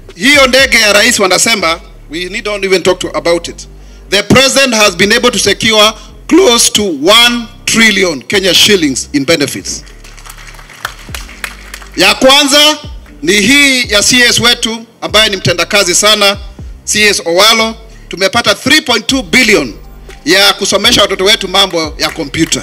hiyo ndege ya rais wanasema we need not even talk to about it the president has been able to secure close to 1 trillion Kenya shillings in benefits ya kwanza ni hii ya CS wetu ambaye ni mtendakazi sana CS Owalo tumepata 3.2 billion ya kusomesha watoto wetu mambo ya kompyuta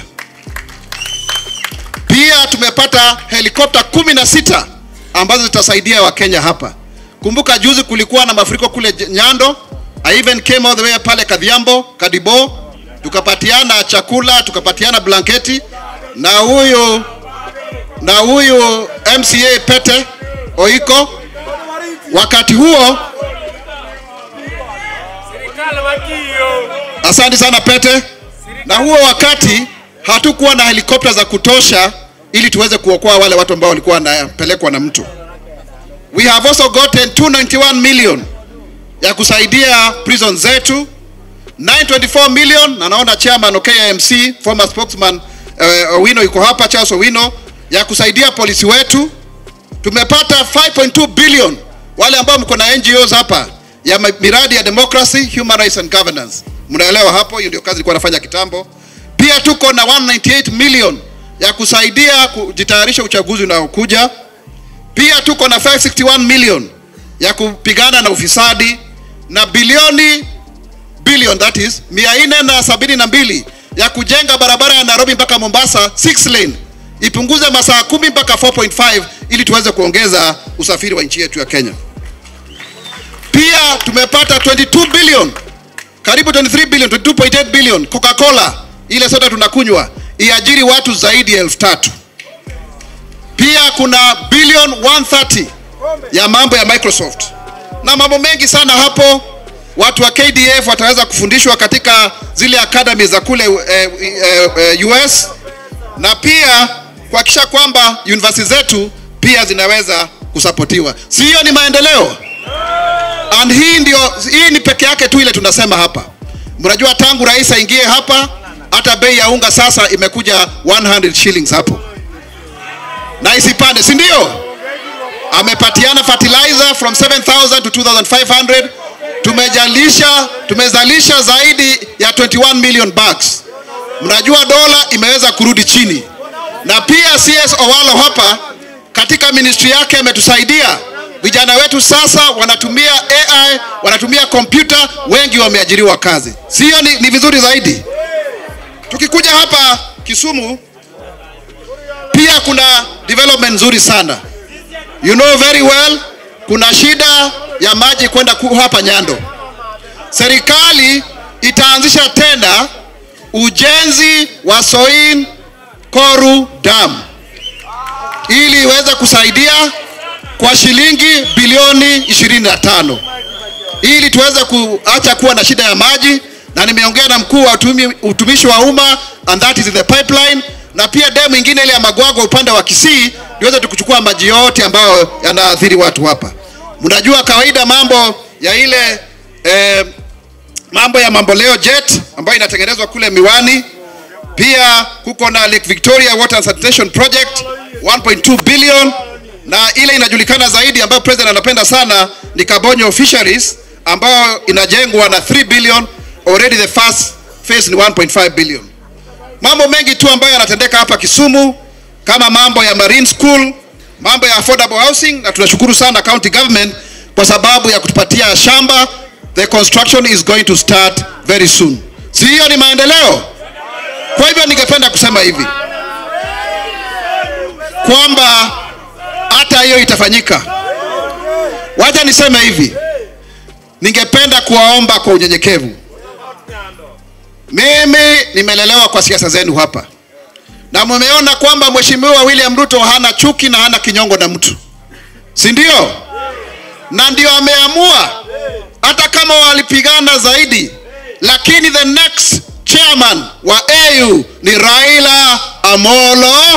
pia tumepata helikopta kumi na sita ambazo zitasaidia wakenya hapa kumbuka juzi kulikuwa na mafuriko kule J- nyando I even came all the way pale kadhiambo kadibo tukapatiana chakula tukapatiana blanketi na huyu na huyu mca pete oiko wakati huo asante sana pete na huo wakati hatukuwa na helikopta za kutosha ili tuweze kuokoa wale watu ambao walikuwa wanapelekwa na mto we have also gotten 291 million ya kusaidia prison zetu 924 million na naona chairman KMC former spokesman uh, Owino yuko hapa Charles Owino ya kusaidia polisi wetu tumepata 5.2 billion wale ambao mko na NGOs hapa ya ma- miradi ya democracy human rights and governance mnaelewa hapo hiyo ndio kazi ilikuwa nafanya kitambo pia tuko na 198 million ya kusaidia kujitayarisha uchaguzi unaokuja pia tuko na 561 million ya kupigana na ufisadi na bilioni billion that is mia nne na sabini na mbili ya kujenga barabara ya Nairobi mpaka Mombasa 6 lane ipunguze masaa kumi mpaka 4.5 ili tuweze kuongeza usafiri wa nchi yetu ya Kenya. Pia tumepata 22 billion karibu 23 billion 22.8 billion Coca-Cola ile soda tunakunywa iajiri watu zaidi ya elfu tatu. Pia kuna billion 130 ya mambo ya Microsoft na mambo mengi sana hapo. Watu wa KDF wataweza kufundishwa katika zile academy za kule eh, eh, eh, US na pia kuhakikisha kwamba university zetu pia zinaweza kusapotiwa. Si hiyo ni maendeleo? And hii ndio hii ni peke yake tu ile tunasema hapa. Mnajua tangu rais aingie hapa hata bei ya unga sasa imekuja 100 shillings hapo na isipande, si ndio? Amepatiana fertilizer from 7000 to 2500. Tumejalisha, tumezalisha zaidi ya 21 million bags. Mnajua dola imeweza kurudi chini, na pia CS Owalo hapa katika ministry yake ametusaidia. Vijana wetu sasa wanatumia AI, wanatumia kompyuta, wengi wameajiriwa kazi. Sio ni, ni vizuri zaidi. Tukikuja hapa Kisumu, pia kuna development nzuri sana. You know very well, kuna shida ya maji kwenda ku- hapa Nyando. Serikali itaanzisha tena ujenzi wa Soin Koru Dam ili iweze kusaidia kwa shilingi bilioni 25 ili tuweze kuacha kuwa na shida ya maji, na nimeongea na mkuu wa utumi, utumishi wa umma and that is in the pipeline, na pia demu ingine ile ya Magwagwa upande wa Kisii niweze tukuchukua maji yote ambayo yanaathiri watu hapa. Mnajua kawaida mambo ya ile eh, mambo ya mamboleo jet ambayo inatengenezwa kule Miwani. Pia kuko na Lake Victoria Water and Sanitation Project 1.2 billion, na ile inajulikana zaidi ambayo president anapenda sana ni Kabonyo Fisheries ambayo inajengwa na 3 billion, already the first phase ni 1.5 billion. Mambo mengi tu ambayo yanatendeka hapa Kisumu kama mambo ya marine school, mambo ya affordable housing, na tunashukuru sana county government kwa sababu ya kutupatia shamba. The construction is going to start very soon. Si hiyo ni maendeleo? Kwa hivyo ningependa kusema hivi kwamba hata hiyo itafanyika. Wacha niseme hivi, ningependa kuwaomba kwa unyenyekevu. Mimi nimelelewa kwa siasa zenu hapa na mmeona kwamba Mheshimiwa William Ruto hana chuki na hana kinyongo na mtu, si ndio? Na ndio ameamua hata kama walipigana zaidi, lakini the next chairman wa AU ni Raila Amolo.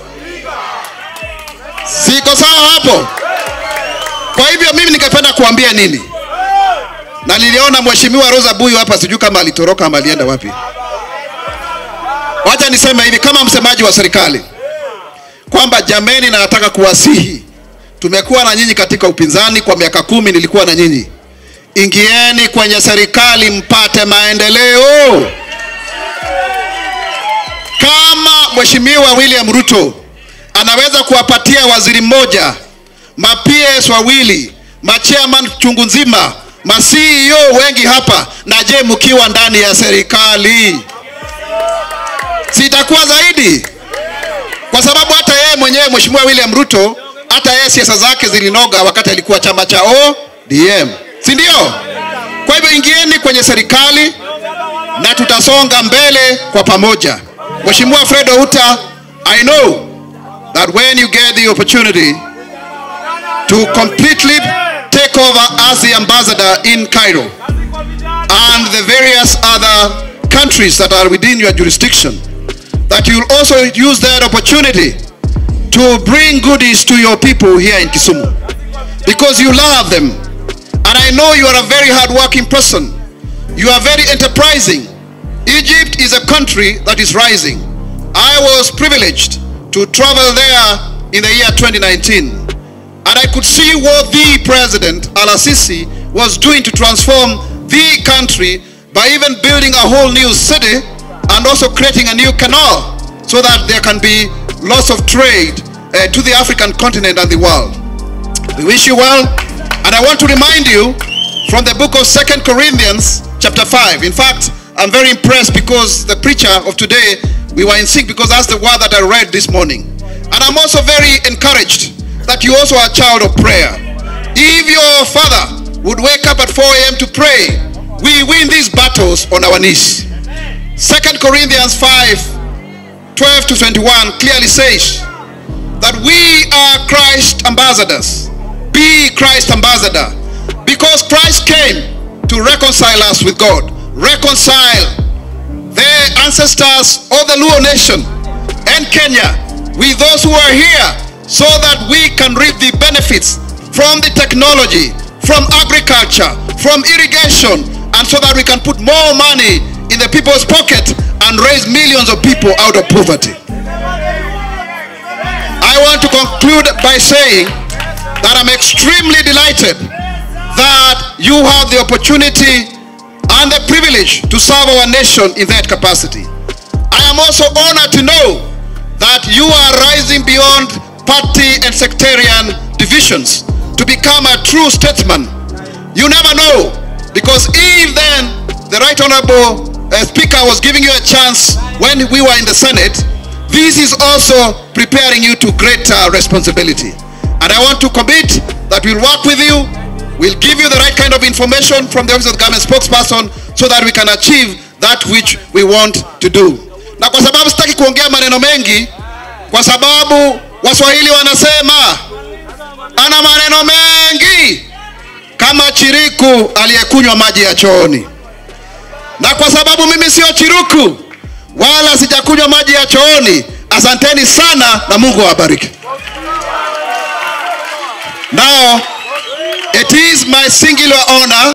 Siko sawa hapo? Kwa hivyo mimi ningependa kuambia nini, na niliona Mheshimiwa Rosa Buyu hapa, sijui kama alitoroka ama alienda wapi. Wacha niseme hivi kama msemaji wa serikali kwamba jameni, na nataka kuwasihi tumekuwa na nyinyi katika upinzani kwa miaka kumi, nilikuwa na nyinyi. Ingieni kwenye serikali mpate maendeleo. Kama Mheshimiwa William Ruto anaweza kuwapatia waziri mmoja, ma PS wawili, ma chairman chungu nzima, ma CEO wengi hapa, na je, mkiwa ndani ya serikali sitakuwa zaidi? Kwa sababu hata yeye mwenyewe Mheshimiwa William Ruto, hata yeye siasa zake zilinoga wakati alikuwa chama cha ODM, si ndio? Kwa hivyo ingieni kwenye serikali na tutasonga mbele kwa pamoja. Mheshimiwa Fred Outa, I know that when you get the opportunity to completely take over as the ambassador in Cairo and the various other countries that are within your jurisdiction, that you'll also use that opportunity to bring goodies to your people here in Kisumu because you love them. And I know you are a very hardworking person. You are very enterprising. Egypt is a country that is rising. I was privileged to travel there in the year 2019. And I could see what the president, Al Sisi, was doing to transform the country by even building a whole new city and also creating a new canal so that there can be lots of trade uh, to the African continent and the world. We wish you well. And I want to remind you from the book of Second Corinthians chapter 5. In fact, I'm very impressed because the preacher of today, we were in sync because that's the word that I read this morning. And I'm also very encouraged that you also are a child of prayer. If your father would wake up at 4 a.m. to pray, we win these battles on our knees. Second Corinthians 5 12 to 21 clearly says that we are Christ ambassadors. Be Christ ambassador. Because Christ came to reconcile us with God. Reconcile the ancestors of the Luo nation and Kenya with those who are here so that we can reap the benefits from the technology, from agriculture, from irrigation, and so that we can put more money in the people's pocket and raise millions of people out of poverty. I want to conclude by saying that I'm extremely delighted that you have the opportunity and the privilege to serve our nation in that capacity. I am also honored to know that you are rising beyond party and sectarian divisions to become a true statesman. You never know, because if then the Right Honorable uh, Speaker was giving you a chance when we were in the Senate, this is also preparing you to greater responsibility. And I want to commit that we'll work with you, we'll give you the right kind of information from the office of the government spokesperson so that we can achieve that which we want to do. Na kwa sababu sitaki kuongea maneno mengi, kwa sababu Waswahili wanasema ana maneno mengi kama chiriku aliyekunywa maji ya chooni. Na kwa sababu mimi sio chiruku wala sijakunywa maji ya chooni, asanteni sana na Mungu awabariki. Now, it is my singular honor